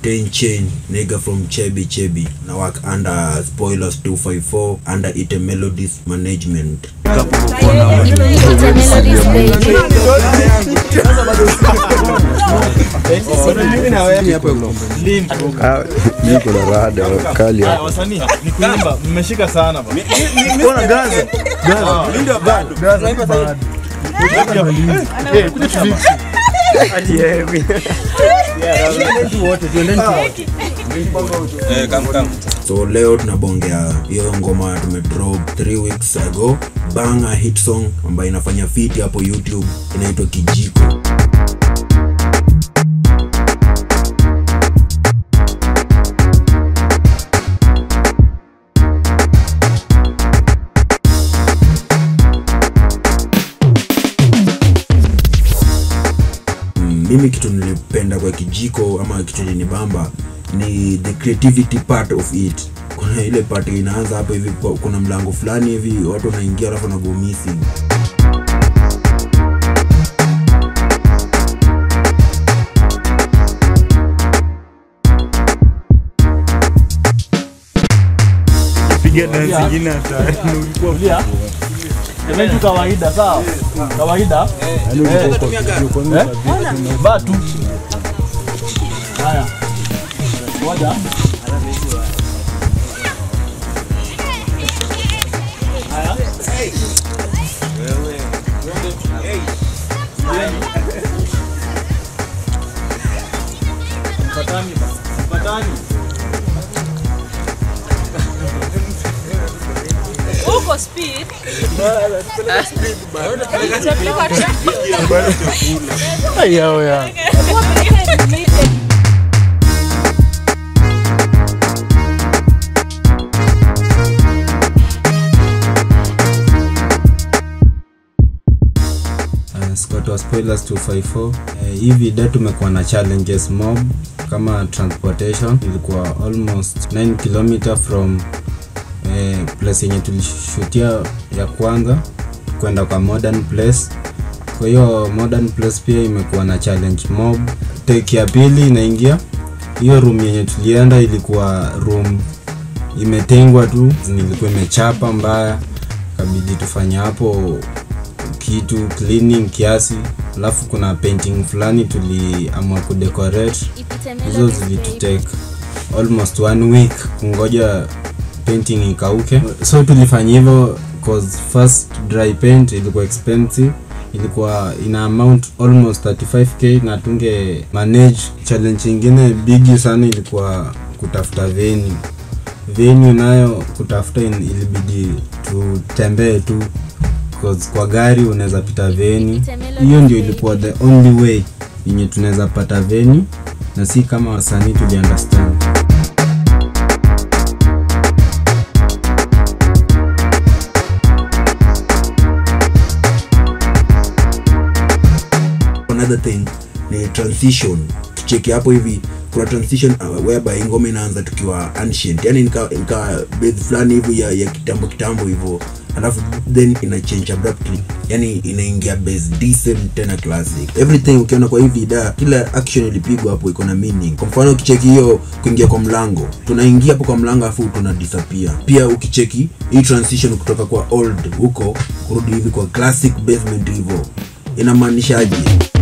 Ten Chain, nigga from Chebi Chebi. Na work under Spoilers 254 under Ite Melodies Management. Ah, niko na rada kali hapa. wasanii ni kuimba mmeshika sana ba So leo tunabongea hiyo ngoma tumedrop 3 weeks ago, banger hit song ambayo inafanya fiti hapo YouTube, inaitwa Kijiko. Mm, mimi kitu nilipenda kwa kijiko ama kitu linibamba ni the creativity part of it kuna ile part inaanza hapo hivi kwa- kuna mlango fulani hivi watu wanaingia alafu wanago missing piga dance nyingine hata ulikuwa Tulia. Event tu kawaida sawa? Kawaida. Eh. Eh? Vaa tu. Haya. Ngoja. Haya. Mpatani ba. Mpatani. Uko speed. Chakula chakula. yao ya Uh, Scott wa Spoilers 254. Uh, hii video tumekuwa na challenges mob kama transportation ilikuwa almost 9 km from uh, place yenye tulishutia ya kwanza kwenda kwa modern place kwa hiyo modern place pia imekuwa na challenge mob take ya pili inaingia hiyo room yenye tulienda ilikuwa room imetengwa tu nilikuwa imechapa mbaya kabidi tufanye hapo kitu cleaning kiasi alafu kuna painting fulani tuliamua kudecorate hizo zilitutake almost one week kungoja painting ikauke so tulifanya hivyo cause first dry paint ilikuwa expensive ilikuwa ina amount almost 35k na tunge manage challenge ingine bigi sana ilikuwa kutafuta venue venue nayo kutafuta in- ilibidi tutembee tu cause kwa gari unaweza pita venue hiyo ndio ilikuwa the only way yenye tunaweza pata venue na si kama wasanii tuli understand another thing ni transition kicheki hapo hivi kuna transition uh, whereby ngoma inaanza tukiwa ancient yani nika, nika base fulani hivi ya, ya kitambo kitambo hivyo alafu then ina change abruptly yani inaingia base decent tena classic everything ukiona kwa hii vida kila action ilipigwa hapo iko na meaning kwa mfano ukicheki hiyo kuingia kwa mlango tunaingia hapo kwa mlango afu tuna disappear pia ukicheki hii transition kutoka kwa old huko kurudi hivi kwa classic basement hivyo inamaanishaje